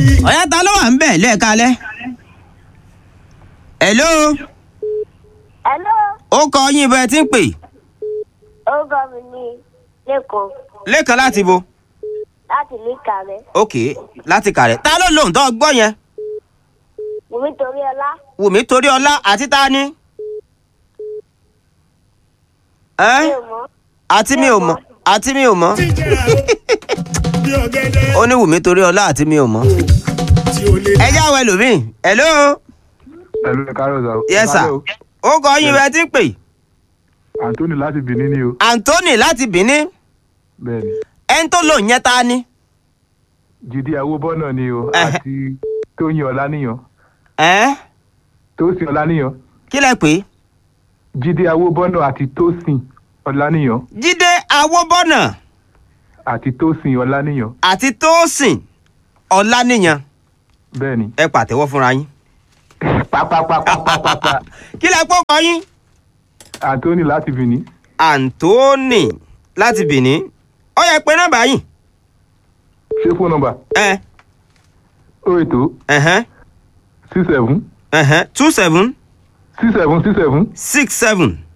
ọ̀yá ta ló wà ń bẹ̀ lẹ́ẹ̀kalẹ́. hello Hello, ó kọ yín bẹ́ẹ̀ tí ń pè orúkọ mi ni Lẹ́kọ̀ọ́ lẹ́ẹ̀kan láti bo láti ìlú Ìkàrẹ́. ok láti kàrẹ́ ta ló lóhùn tó gbọ́ yẹn Wùmí torí ọlá. wùmí torí ọlá àti ta ni. Mi ẹ́ ò mọ̀. àti mi ò mọ̀ àti mi ò mọ̀ bí ọ̀gẹ̀dẹ̀ ó ní wùmí torí ọlá àti mi ò mọ̀. tí o lè ẹ já wẹ lómi hello Hello, ẹ káàárọ̀ sà. yes sir Hello. ó kọ yín bẹ́ẹ̀ tí ń pè Anthony láti Benin ni o. anthony láti benin Bẹ́ẹ̀ni. ẹni tó lóhùn yẹn ta ni. Jídé Awóbọ́nà ni o. Ẹhẹ́. Àti Tóyìn Ọláníyàn. ẹ́ Tósìn Ọláníyàn. kí lẹ pè é. Jídé Awóbọ́nà àti Tósìn Ọláníyàn. jíde awóbọ́nà Àti Tósìn Ọláníyàn. àti tósìn ọláníyàn Bẹ́ẹ̀ni. ẹ pàtẹ́wọ́ fúnra yín. Pápápápápápá. kí lẹ pọ́ kọ yín. Anthony láti Benin. anthony láti benin ó yẹ pé nọ́mbà yìí. Ṣé fóònù nọ́mbà? ẹ O ètò ẹ̀hẹ́n six seven ẹ̀hẹ́n two seven six seven six seven six seven